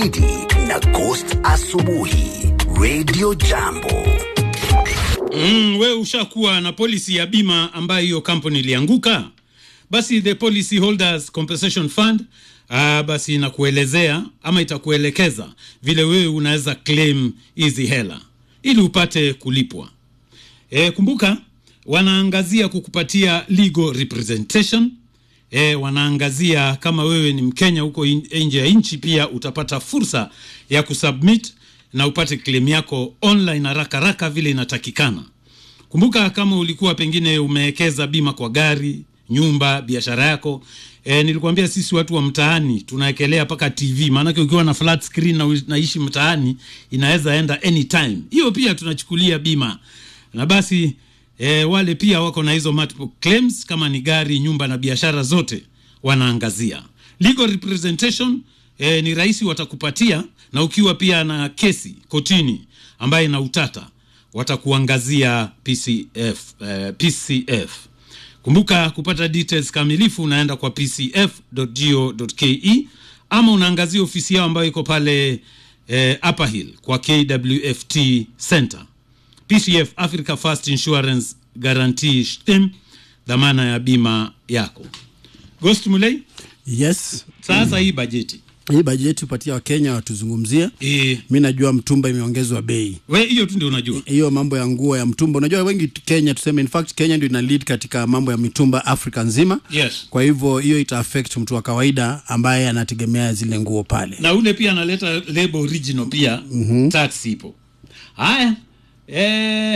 Gidi na Ghost Asubuhi Radio Jambo. Mm, we ushakuwa na polisi ya bima ambayo hiyo kampuni ilianguka, basi the policy holders compensation fund ah, basi inakuelezea ama itakuelekeza vile wewe unaweza claim hizi hela ili upate kulipwa. E, kumbuka wanaangazia kukupatia legal representation. E, wanaangazia kama wewe ni Mkenya huko in- nje ya nchi, pia utapata fursa ya kusubmit na upate claim yako online haraka haraka vile inatakikana. Kumbuka kama ulikuwa pengine umewekeza bima kwa gari, nyumba, biashara yako. E, nilikwambia sisi watu wa mtaani tunawekelea mpaka TV, maanake ukiwa na flat screen na unaishi mtaani inaweza enda anytime. Hiyo pia tunachukulia bima, na basi e, wale pia wako na hizo multiple claims, kama ni gari, nyumba na biashara zote wanaangazia. Legal representation e, ni rahisi watakupatia, na ukiwa pia na kesi kotini ambaye ina utata watakuangazia PCF, eh, PCF. Kumbuka kupata details kamilifu unaenda kwa pcf.go.ke ama unaangazia ofisi yao ambayo iko pale eh, Upper Hill kwa KWFT Center. PCF Africa First Insurance Guarantee STEM, dhamana ya bima yako. Ghost Mulei, Yes, sasa hii bajeti hii bajeti upatia Wakenya watuzungumzie. eh, Mi najua mtumba imeongezwa bei, we hiyo tu ndio unajua. hiyo mambo ya nguo ya mtumba. Unajua wengi Kenya, tuseme in fact Kenya ndio ina lead katika mambo ya mitumba Afrika nzima. Yes. Kwa hivyo hiyo ita affect mtu wa kawaida ambaye anategemea zile nguo pale. na ule pia analeta label original pia mm-hmm. tax ipo haya eh,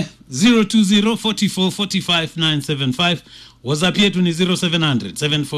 0204445975 whatsapp yetu ni 0700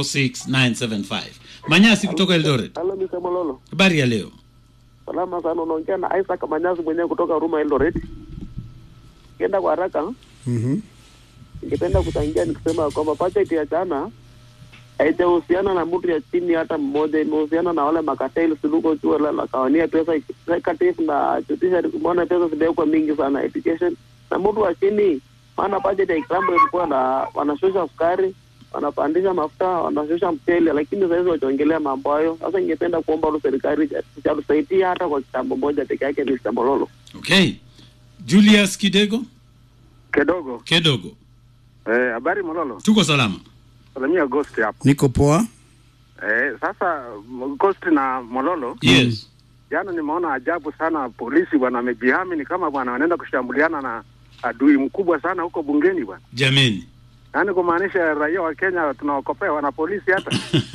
746 manyasi kutoka eldoret Halo Mr. Mololo. habari ya leo Salama sana unaongea na Isaac Manyazi mwenyewe kutoka Ruma Eldoret. Kienda kwa haraka, Mhm. ningependa kuchangia nikisema kwamba budget ya jana haijahusiana na mtu ya chini hata mmoja, imehusiana na wale makateli suluko juu la la kawania pesa executive na judiciary, umeona pesa zimewekwa mingi sana education na mtu wa chini, maana budget ya example ilikuwa na wanashusha sukari wanapandisha mafuta wanashusha mchele, lakini sasa hizi wachaongelea mambo hayo. Sasa ningependa kuomba tu serikali itatusaidia hata kwa kitambo moja peke yake, Mr. Mololo. okay julius kidego Kidogo. kedogo Eh, habari Mololo. tuko salama Salamia Ghost hapo. Niko poa. Eh, sasa m- Ghost na Mololo, yes jana nimeona ajabu sana polisi bwana wamejihami ni kama bwana wanaenda kushambuliana na adui mkubwa sana huko bungeni bwana. jameni Yaani kumaanisha raia wa Kenya tunawakopea wana polisi hata.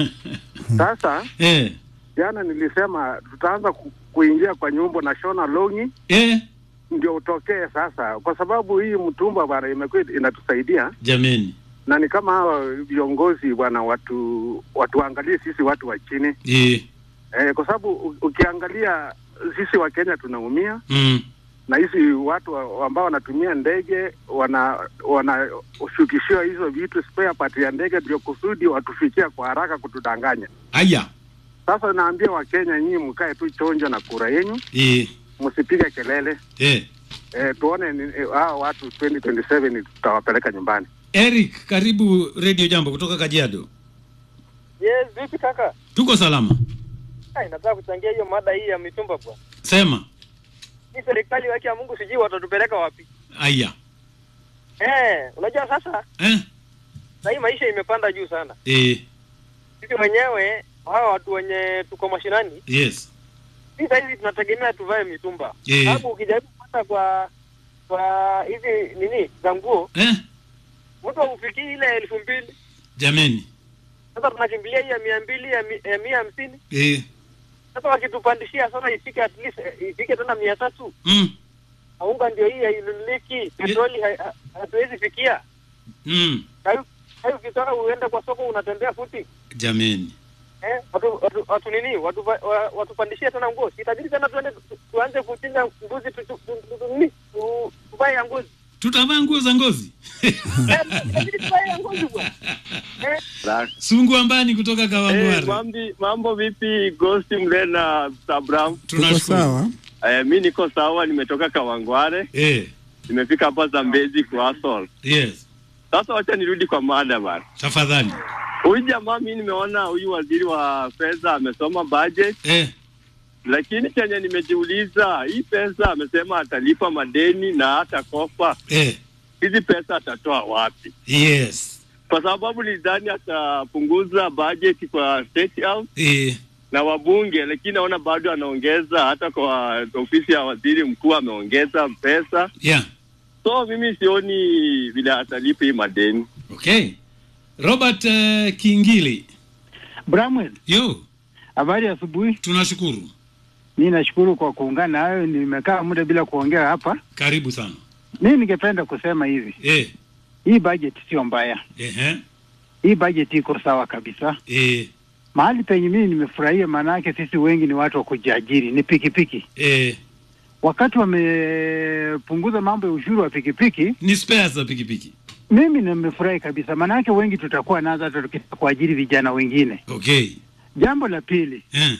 Sasa eh, jana nilisema tutaanza ku, kuingia kwa nyumba na shona longi eh, ndio utokee sasa, kwa sababu hii mtumba bwana imekuwa inatusaidia jameni na ni kama hawa viongozi bwana watu watuangalie sisi watu wa chini eh, eh, kwa sababu u- ukiangalia sisi wa Kenya tunaumia mm, na hizi watu wa- ambao wanatumia ndege wana wanashukishiwa hizo vitu spare part ya ndege ndio kusudi watufikia kwa haraka kutudanganya. aya Sasa naambia Wakenya, nyinyi mkae tu chonjo na kura yenyu, eh, msipige kelele eh. eh, tuone ni- eh, hao watu 2027 tutawapeleka nyumbani. eric karibu radio jambo kutoka kajiado Yes, vipi kaka? tuko salama Ai, nataka kuchangia hiyo mada hii ya mitumba bwana. sema Hii serikali wake ya Mungu sijui watatupeleka wapi. aya Eh, unajua sasa eh? na hii maisha imepanda juu sana. Eh, Sisi wenyewe hawa watu wenye tuko mashinani, yes sisi sasa hivi tunategemea tuvae mitumba. Eh. Sababu ukijaribu kupata kwa kwa hizi nini za nguo, eh? mtu haufikii ile elfu mbili. jameni Sasa tunakimbilia hii ya mia mbili ya mi- ya mia hamsini. eh, Sasa wakitupandishia sasa ifike at least eh, ifike tena mia tatu. mm, Unga ndio hii hainunuliki, petroli hai- ha- hatuwezi fikia. mm, Hayo hayo ukitaka uende kwa soko unatembea futi. jameni Eh, watu watu, watu nini? Watu wa- watupandishie tena nguo. Itabidi tena tuende tu- tuanze kuchinja mbuzi tu- tu- tu- tu- nini? Tu- tuvae ya ngozi. tutavaa nguo za ngozi Eh, itabidi tuvae ya ngozi bwana. Eh, sungu ambani kutoka Hey, kawangware mambi, mambo vipi Ghost Mle na Sabram? Tuko tunashukuru sawa. Eh, mi niko sawa, nimetoka Kawangware, eh, nimefika hapa Zambezi Kuasol. yes Sasa wacha nirudi kwa mada bana. tafadhali Huyu jamaa mi nimeona huyu waziri wa fedha amesoma budget eh, lakini chenye nimejiuliza, hii pesa amesema atalipa madeni na hata kopa, eh, hizi pesa atatoa wapi? yes Kwa sababu nidhani atapunguza bajeti kwa State House eh, na wabunge, lakini naona bado anaongeza, hata kwa ofisi ya waziri mkuu ameongeza pesa, yeah so mimi sioni vile atalipa hii madeni. okay robert uh, kingili Bramwell, yo habari ya asubuhi. tunashukuru Mi nashukuru kwa kuungana nayo, nimekaa muda bila kuongea hapa. karibu sana Mi ningependa kusema hivi, eh, hii budget sio mbaya, eh, hii budget iko sawa kabisa. eh, Mahali penye mimi nimefurahia, maanake sisi wengi ni watu wa kujiajiri, ni pikipiki. eh, Wakati wamepunguza mambo ya ushuru wa pikipiki, ni spares za pikipiki mimi nimefurahi kabisa, maanake wengi tutakuwa nazo hata tukitaka kuajiri vijana wengine. okay Jambo la pili, eh,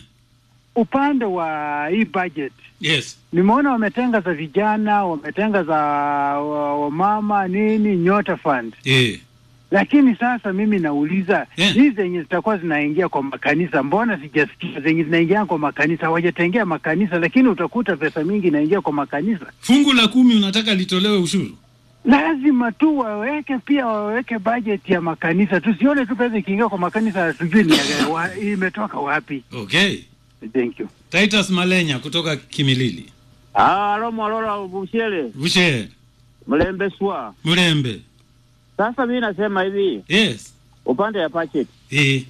upande wa hii budget yes nimeona wametenga za vijana, wametenga za wa- wamama nini, nyota fund. eh, Lakini sasa mimi nauliza Yeah. hizi zenye zitakuwa zinaingia kwa makanisa, mbona sijasikia zenye zinaingia kwa makanisa? Hawajatengea makanisa, lakini utakuta pesa mingi inaingia kwa makanisa. fungu la kumi unataka litolewe ushuru Lazima tu waweke pia waweke budget ya makanisa, tusione tu pesa ikiingia kwa makanisa hatujui ni ya- wa, imetoka wapi. okay Thank you. titus malenya kutoka kimilili Alo Mwalola Bushele bushe Mlembe Swa. mrembe Sasa mimi nasema hivi, yes upande ya budget eh,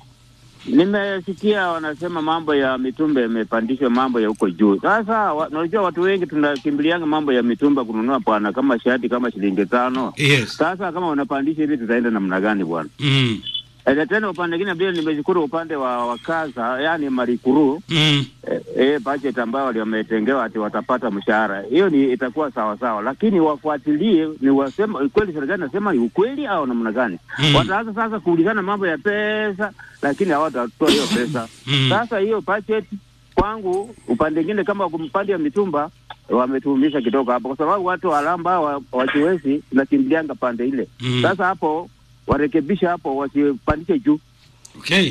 nimesikia wanasema mambo ya mitumba yamepandishwa, mambo ya huko juu. Sasa wa- unajua watu wengi tunakimbilianga mambo ya mitumba kununua bwana, kama shati kama shilingi tano. yes Sasa kama unapandisha hivi, tutaenda namna gani bwana? mm, E, tena upande mwingine vile nimeshukuru upande wa wakaza, yani marikuru mm, eh, eh, budget ambayo wali- wametengewa ati watapata mshahara, hiyo ni itakuwa sawa sawa, lakini wafuatilie ni wasema kweli, serikali nasema ni ukweli au namna gani? Mm. Wataanza sasa kuulizana mambo ya pesa, lakini hawatatoa hiyo pesa. Mm. Sasa hiyo budget kwangu, upande mwingine kama upande ya mitumba wametuumisha kidogo hapo, kwa sababu watu walamba wa- wajiwezi tunakimbilianga pande ile. Mm. Sasa hapo warekebisha hapo, wasipandishe juu. okay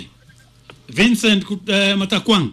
vincent Kut- eh, matakwang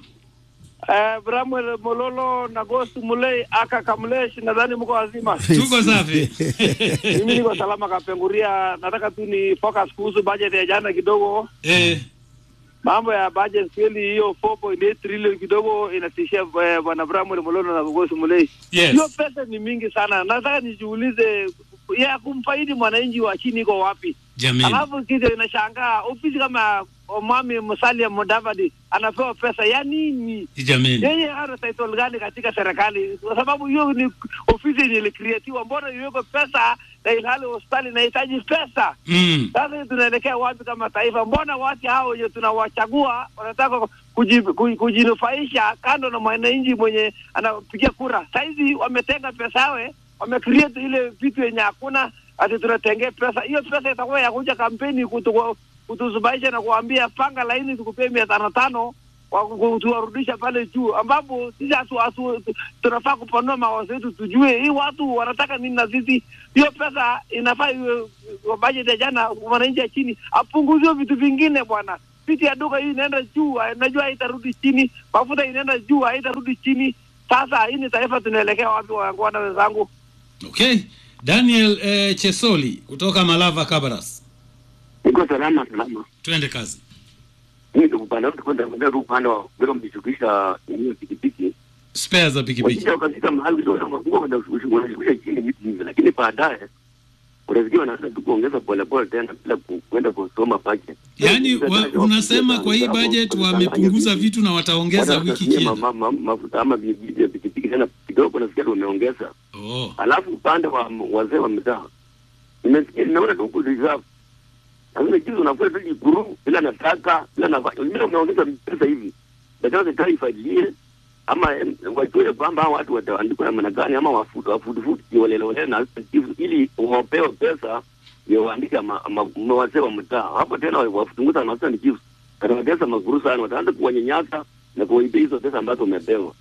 Eh, Bramwel Mololo na Ghost Mulei aka Kamlesh, nadhani mko wazima. tuko safi Mimi niko salama Kapenguria. Nataka tu ni focus kuhusu budget ya jana kidogo. eh, Mambo ya budget kweli, hiyo 4.8 trillion kidogo inatishia eh, bwana Bramwel Mololo na Ghost Mulei. yes Hiyo pesa ni mingi sana. Nataka nijiulize ya kumfaidi mwananchi wa chini iko wapi? jamini Alafu kitu inashangaa ofisi kama Mwami Musalia Mudavadi anapewa pesa ya nini? jamini yeye ana title gani katika serikali? Kwa sababu hiyo ni ofisi yenye ilikreatiwa, mbona iwekwe pesa na ilhali hospitali inahitaji pesa? mm, Sasa tunaelekea wapi kama taifa? Mbona watu hao wenye tunawachagua wanataka kuji, kuji, kujinufaisha kando na mwananchi mwenye anapigia kura? Saizi wametenga pesa yawe, wamecreate ile vitu yenye hakuna, ati tunatengea pesa. Hiyo pesa itakuwa ya kuja kampeni kutu, kutuzubaisha na kuambia panga laini tukupee mia tano tano wa kutuwarudisha pale juu, ambapo sisi hatu, hatu, tunafaa kupanua mawazo yetu, tujue hii watu wanataka nini na sisi. Hiyo pesa inafaa iwe kwa bajeti ya jana, mwananchi ya chini apunguziwe vitu vingine bwana. Viti ya duka hii inaenda juu, najua haitarudi chini. Mafuta inaenda juu, haitarudi chini. Sasa hii ni taifa, tunaelekea wapi, wangwana wenzangu? okay daniel eh, chesoli kutoka malava kabaras Niko salama salama. twende kazi Mimi ndio upande wote kwenda kwenda tu upande wa bila mjishukisha hiyo pikipiki. spare za pikipiki Wakija katika mahali ndio wanakuwa kwenda kushughulisha chini vitu hivi, lakini baadaye unafikia wanaanza tu kuongeza pole pole tena bila ku- kwenda kusoma budget. yaani wa, unasema kwa hii budget wamepunguza vitu na wataongeza wiki Wanatumia kienda ma- ma- mafuta ama vi- vi- vya pikipiki tena kidogo, nasikia tu wameongeza. oh. Alafu upande wa m- wazee wa mitaa nimesikia, nimeona tu huku reserve lakini juzi unakuwa tu jikuru bila nataka bila nafanya bila umeongeza pesa hivi, nataka serikali ifadilie ama em, wajue kwamba hao watu wataandikwa namna gani, ama wafutu wafutu futu walelewale na chifu, ili wapewe pesa ndio waandike ma- ma- ma- wazee wa mtaa hapo. Tena wafutunguza na wasa ni chifu katawatesa maguru sana, wataanza kuwanyanyasa na kuwaibia hizo pesa ambazo umepewa.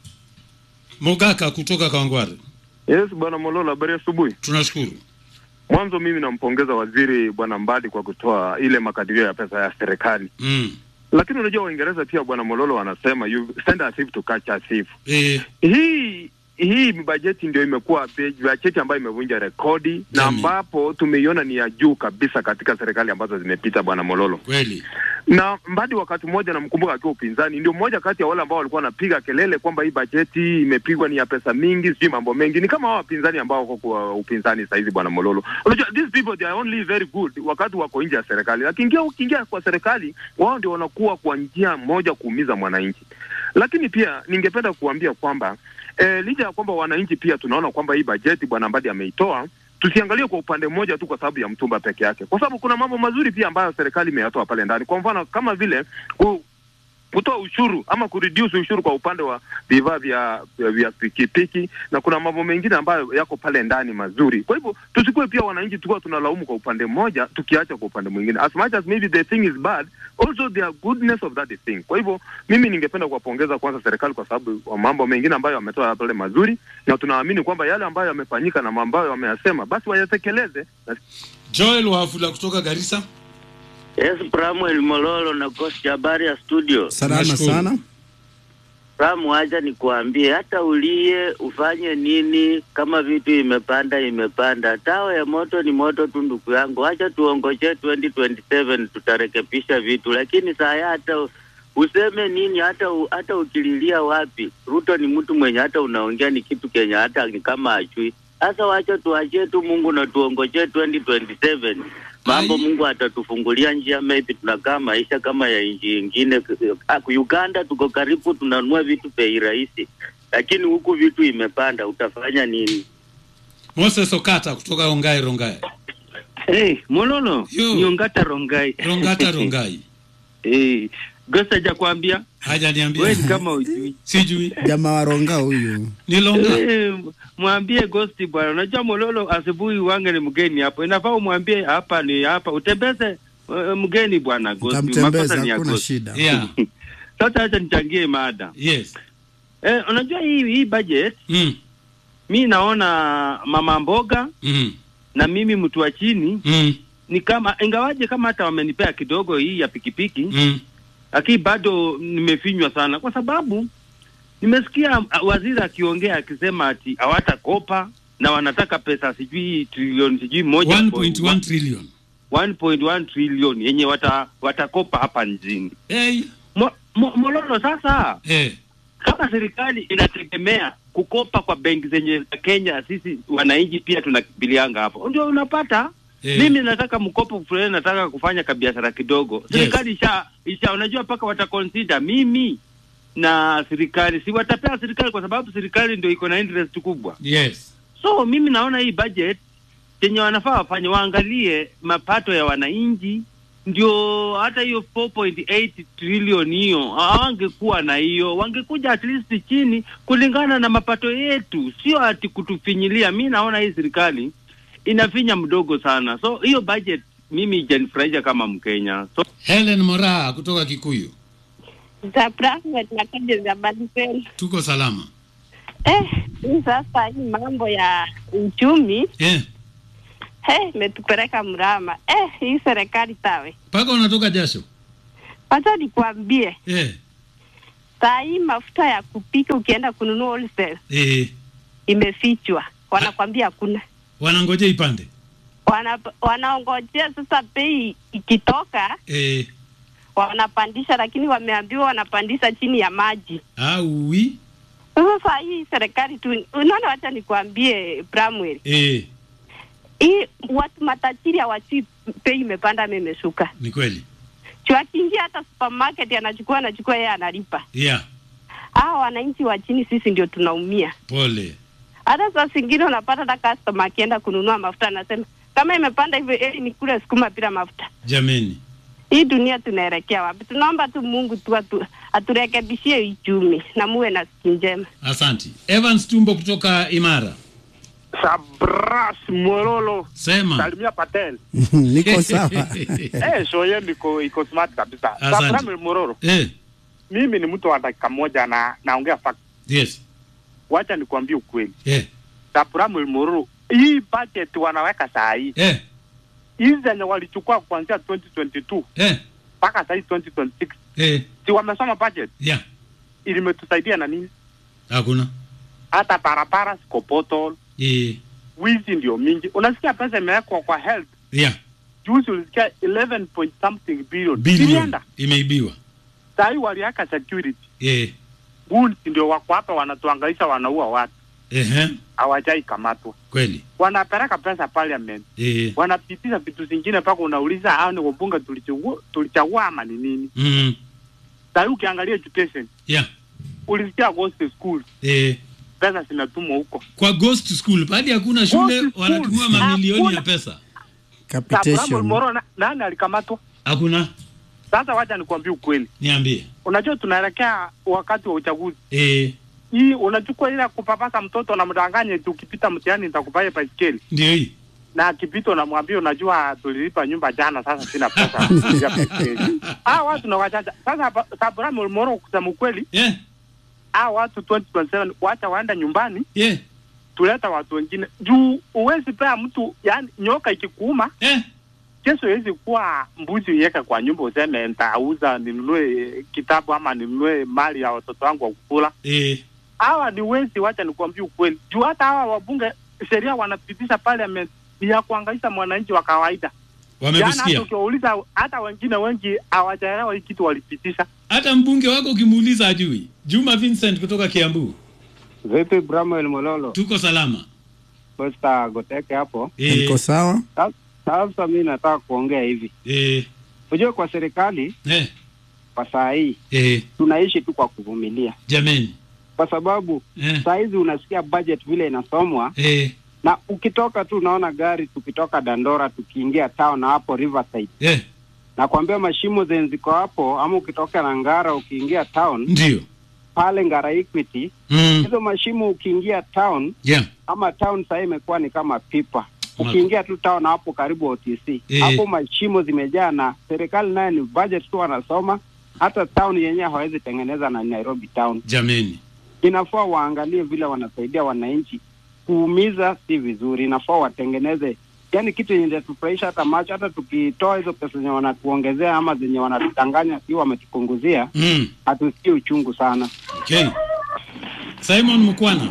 mogaka kutoka kawangware Yes, bwana Molola, habari ya asubuhi. tunashukuru Mwanzo mimi nampongeza waziri bwana Mbadi kwa kutoa ile makadirio ya pesa ya serikali. mm. lakini unajua Waingereza pia bwana Mololo wanasema you send a thief to catch a thief. Eh, Hii hii bajeti ndio imekuwa be- bajeti ambayo imevunja rekodi na Jamii. ambapo tumeiona ni ya juu kabisa katika serikali ambazo zimepita bwana Mololo. kweli na Mbadi wakati mmoja namkumbuka akiwa upinzani, ndio mmoja kati ya wale ambao walikuwa wanapiga kelele kwamba hii bajeti imepigwa ni ya pesa mingi, sijui mambo mengi. Ni kama hao wapinzani ambao wako kwa upinzani saizi, bwana Mololo. Unajua these people they are only very good wakati wako nje ya serikali, lakini ukiingia kwa serikali, wao ndio wanakuwa kwa njia moja kuumiza mwananchi. Lakini pia ningependa kuambia kwamba eh, licha ya kwamba wananchi pia tunaona kwamba hii bajeti bwana Mbadi ameitoa tusiangalie kwa upande mmoja tu kwa sababu ya mtumba peke yake, kwa sababu kuna mambo mazuri pia ambayo serikali imeyatoa pale ndani. Kwa mfano kama vile ku, kutoa ushuru ama kureduce ushuru kwa upande wa vifaa vya vya pikipiki, na kuna mambo mengine ambayo yako pale ndani mazuri. Kwa hivyo tusikuwe pia wananchi tukuwa tunalaumu kwa upande mmoja tukiacha kwa upande mwingine, as much as maybe the thing is bad also there are goodness of that thing. Kwa hivyo mimi ningependa kuwapongeza kwanza serikali kwa sababu wa mambo mengine ambayo wametoa pale mazuri, na tunaamini kwamba yale ambayo yamefanyika na ambayo wameyasema basi wayatekeleze na Joel Wafula kutoka Garissa. Yes, Pramuel Mololo na Coach, habari ya studio. Salama Nashukuru. sana. Pramu, acha nikuambie, hata ulie ufanye nini, kama vitu imepanda imepanda. Tawa ya moto ni moto tu, ndugu yangu. Acha tuongoje 2027 tutarekebisha vitu, lakini saa hata useme nini, hata u, hata ukililia wapi, Ruto ni mtu mwenye hata unaongea ni kitu kenye hata ni kama ajui. Sasa wacha tuachie tu Mungu na tuongoje 2027 mambo Ai. Mungu atatufungulia njia, maybe tunakaa maisha kama ya nchi ingine. Ah, Uganda tuko karibu, tunanunua vitu bei rahisi, lakini huku vitu imepanda, utafanya nini? Moses Okata kutoka Rongai Rongai. Hey, Mololo, Yo. niongata Rongai. Rongata Rongai. hey, Ghost hajakwambia Hajaniambia. wewe ni kama ujui. Sijui. Jamaa waronga huyu. Ni Longa. Eh, mwambie Ghost bwana, unajua Mololo asubuhi wange ni mgeni hapo, inafaa umwambie hapa ni hapa, utembeze uh, mgeni bwana Ghost, makosa Utamtembeza, ni ya hakuna Ghost. shida. Yeah. Sasa acha nichangie mada Yes. eh, unajua hii hii budget Mm. mi naona mama mboga Mm. na mimi mtu wa chini Mm. ni kama ingawaje kama hata wamenipea kidogo hii ya pikipiki Mm. lakini bado nimefinywa sana kwa sababu nimesikia uh, waziri akiongea akisema ati hawatakopa na wanataka pesa sijui trilioni sijui moja 1.1 trillion. 1.1 trilioni yenye wata, watakopa hapa nchini Hey. Mo, mo, Mololo sasa Eh. kama serikali inategemea kukopa kwa benki zenye za Kenya, sisi wananchi pia tunakimbilianga hapo, ndio unapata Eh. mimi nataka mkopo fulani, nataka kufanya kabiashara kidogo. Serikali isha, isha unajua mpaka wataconsider mimi na serikali, si watapea serikali kwa sababu serikali ndio iko na interest kubwa. Yes. So mimi naona hii budget chenye wanafaa wafanye, waangalie mapato ya wananchi, ndio hata hiyo 4.8 trillion hiyo hawangekuwa na hiyo, wangekuja at least chini kulingana na mapato yetu, sio ati kutufinyilia. Mi naona hii serikali inafinya mdogo sana, so hiyo budget mimi ijanifurahisha kama Mkenya. So Helen Moraa kutoka Kikuyu. za Brahma na kaja za Badipel. Tuko salama. Eh, hii sasa hii mambo ya uchumi Eh. eh, imetupeleka mrama. Eh, hii serikali tawe. Paka unatoka jasho. Wacha nikwambie, Eh. saa hii mafuta ya kupika ukienda kununua wholesale Eh. imefichwa, wanakwambia hakuna. Wanangoja ipande. Wana, wanaongojea sasa bei ikitoka Eh. wanapandisha, lakini wameambiwa wanapandisha chini ya maji. Au wi. Sasa saa hii serikali tu, unaona, wacha nikwambie Bramwell, Eh. hii watu matajiri hawajui bei imepanda ama imeshuka. Ni kweli. Juu akiingia hata supermarket anachukua anachukua, yeye analipa. Yeah. Hawa wananchi wa chini sisi ndio tunaumia. Pole. Hata saa zingine unapata hata customer akienda kununua mafuta anasema kama imepanda hivyo, eli nikule sukuma bila mafuta. Jameni. Hii dunia tunaelekea wapi? Tunaomba tu Mungu tu atu, aturekebishie uchumi na muwe na siku njema. Asanti. Evans Tumbo kutoka Imara. Sabras Morolo. Sema. Salimia Patel. Niko sawa. eh, show yenu iko iko smart kabisa. Asante. Sabras Morolo. Eh. Mimi ni mtu wa dakika moja na naongea fact. Yes. Wacha nikwambie ukweli. Eh. Sabras Morolo. Hii budget wanaweka saa hii. Eh. Hizi zenye walichukua kuanzia 2022 Eh. mpaka saa hii 2026 eh, si wamesoma budget yeah. ilimetusaidia na nini hakuna hata barabara ziko potol eh, wizi ndio mingi unasikia pesa imewekwa kwa health yeah. juzi ulisikia 11 point something billion bilioni ilienda imeibiwa sahii waliaka security eh, goons ndio wako hapa wanatuangaisha wanaua watu ehe, hawajai kamatwa kweli wanapeleka pesa parliament eh, wanapitisha vitu zingine mpaka unauliza hao ni wabunge tulichagua tulichagua ama ni nini mm, sahii ukiangalia education yeah. ulisikia ghost school eh, pesa zinatumwa huko kwa ghost school bali hakuna shule Ghost school. wanatumia mamilioni ya Hakuna. pesa Abraham Moro na, nani alikamatwa hakuna sasa wacha nikwambie ukweli niambie unajua tunaelekea wakati wa uchaguzi eh, hii unachukua ile ya kupapasa mtoto na mdanganye tu ukipita mtihani nitakupaia baiskeli ndio hii na akipita unamwambia unajua tulilipa nyumba jana sasa sina pesa ya kupigia baiskeli ah watu na wachacha sasa Abraham Moro kusema ukweli yeah. ah watu 2027 wacha waenda nyumbani yeah. tuleta watu wengine juu uwezi pea mtu yani nyoka ikikuuma eh. kesho iwezi kuwa mbuzi uiweke kwa nyumba useme nitauza ninunue kitabu ama ninunue mali ya watoto wangu wa kukula eh, hawa ni wezi wacha nikuambia ukweli juu hata hawa wabunge sheria wanapitisha parliament ni ya kuangaisha mwananchi wa kawaida Jana hata wamekusikia ukiwauliza hata wengine wengi hawajaelewa hii kitu walipitisha hata mbunge wako ukimuuliza ajui juma vincent kutoka kiambu Vipi Bramwel Mololo? tuko salama Costa Goteke hapo. Eh. Niko sawa. Sa- Sasa mi nataka kuongea hivi. eh, Unajua kwa serikali eh, kwa saa hii eh, tunaishi tu kwa kuvumilia, jameni kwa sababu eh, saa hizi unasikia budget vile inasomwa eh, na ukitoka tu unaona gari tukitoka Dandora tukiingia town na hapo Riverside eh, nakwambia mashimo zenye ziko hapo, ama ukitoka na Ngara ukiingia town ndio pale Ngara Equity mm, hizo mashimo ukiingia town yeah. ama town sahii imekuwa ni kama pipa ukiingia tu town hapo karibu OTC Eh. hapo mashimo zimejaa, na serikali naye ni budget tu wanasoma. Hata town yenyewe hawezi tengeneza na Nairobi town. jameni Inafaa waangalie vile wanasaidia wananchi. Kuumiza si vizuri, inafaa watengeneze yani kitu yenye inatufurahisha hata macho. Hata tukitoa hizo pesa zenye wanatuongezea ama zenye wanatudanganya, si wametupunguzia, mm, hatusikii uchungu sana. okay. simon mkwana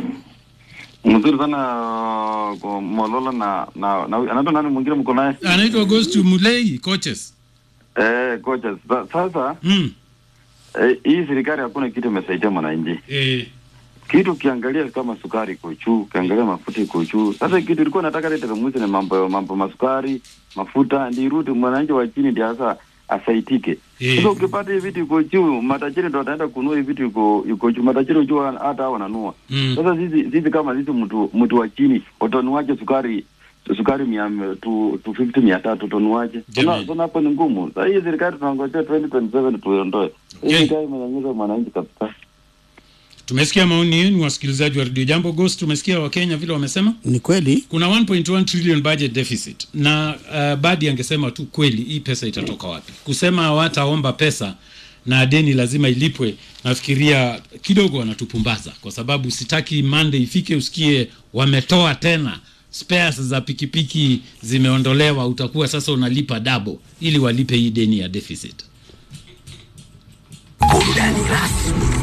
mzuri sana uh, kwa Mololo na na, na anaitwa nani mwingine mko naye? anaitwa Ghost Mulei coaches Eh, kocha sa- sasa mm. eh, hii serikali hakuna kitu imesaidia mwananchi. eh, Kitu ukiangalia kama sukari iko juu, ukiangalia mafuta iko juu. Sasa kitu ilikuwa nataka leta pamoja na mambo mambo masukari, mafuta ndio irudi mwananchi wa chini ndio sasa asaitike. Eh. Sasa ukipata hivi vitu iko juu, matajiri ndio wataenda kununua hivi vitu iko iko juu. Matajiri unajua hata hao wananunua. Mm. Sasa sisi sisi kama sisi mtu mtu wa chini utanuaje sukari sukari mia tu, tu 50 mia tatu utanuaje? Tuna tuna hapo ni ngumu. Sasa hii serikali tunangojea 2027 tuiondoe. Hii serikali imenyanyasa mwananchi kabisa. tumesikia maoni yenu wasikilizaji wa redio jambo ghost tumesikia wakenya vile wamesema ni kweli kuna 1.1 trillion budget deficit na uh, badi angesema tu kweli hii pesa itatoka wapi kusema hawataomba pesa na deni lazima ilipwe nafikiria kidogo wanatupumbaza kwa sababu sitaki mande ifike usikie wametoa tena spares za pikipiki zimeondolewa utakuwa sasa unalipa dabo ili walipe hii deni ya deficit burudani rasmi